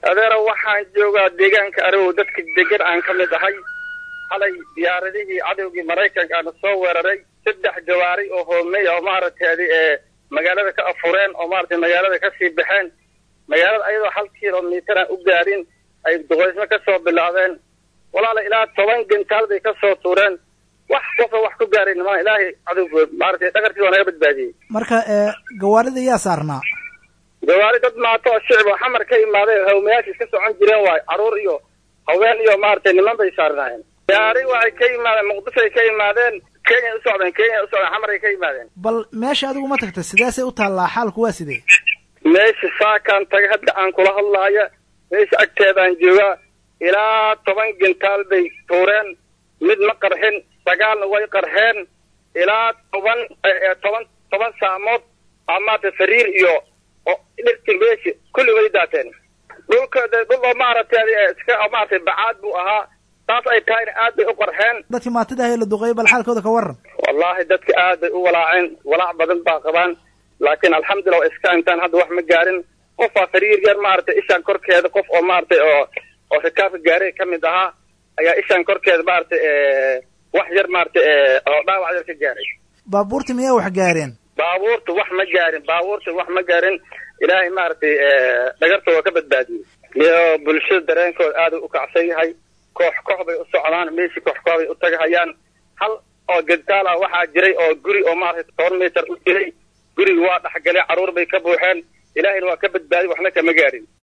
adeero waxaan joogaa deegaanka arigow dadka degan aan ka mid ahay xalay diyaaradihii cadowgii maraykanka aana soo weeraray saddex jawaari oo hoomey oo maaragtay ee magaalada ka afureen oo maaragtay magaalada kasii baxeen magaalada ayadoo hal kilomitir aan u gaadhin ay duqaysmo ka soo bilaabeen walaala ilaa toban gentaal bay ka soo tuureen wax qofa wax ku gaarin ma ilaahay cadowg maaragtay dhagartii waa naga badbaadiyey marka gawaarida yaa saarnaa gawaari dad maato oo shicib oo xamar ka imaaday hawmayaasha iska socon jireen waayo caruur iyo haween iyo maaragtay niman bay saarnaayeen gaari waxay ka yimaadeen muqdishoay ka yimaadeen kenya u socdeen kenya u socdeen xamaray ka yimaadeen bal meesha adigu ma tagta sidaasay u taallaa xaalku waa sidee meesha saakaan tagay hadda aan kula hadlaaya meesha agteedaan joogaa ilaa toban gentaal bay tuureen mid ma qarxin sagaalna way qarxeen ilaa toban toban toban saamood amaata fariir iyo dhirti meeshi kulli way daateen dhulka dhul oo maaragtay iska maaragtay bacaad buu ahaa taas ay tahayna aad bay u qarxeen dadkii maatida ahe la duqeeyay bal xaalkooda ka waran wallahi dadka aad bay u walaaceen walaac badan baa qabaan laakiin alxamdulillah waa iska intaan hadda wax ma gaarin qofaa fariir yar maaragtay ishaan korkeeda qof oo maaragtay oo oo rikaabka gaariga ka mid ahaa ayaa ishaan korkeeda maaragtay wax yar maaragtay oo dhaawac yar ka gaaray baabuurta miyaa wax gaareen baabuurta wax ma gaarin baabuurta wax ma gaarin ilaahay maaragtay dhagarta waa ka badbaadiyey iyo bulshada dareenkooda aad u kacsan yahay koox koox bay u socdaan meeshii koox koox bay u tagahayaan hal oo gentaal ah waxaa jiray oo guri oo maaragtay toban mitir u jiray guriga waa dhexgalay carruur bay ka buuxeen ilaahayna waa ka badbaadiy waxna kama gaarin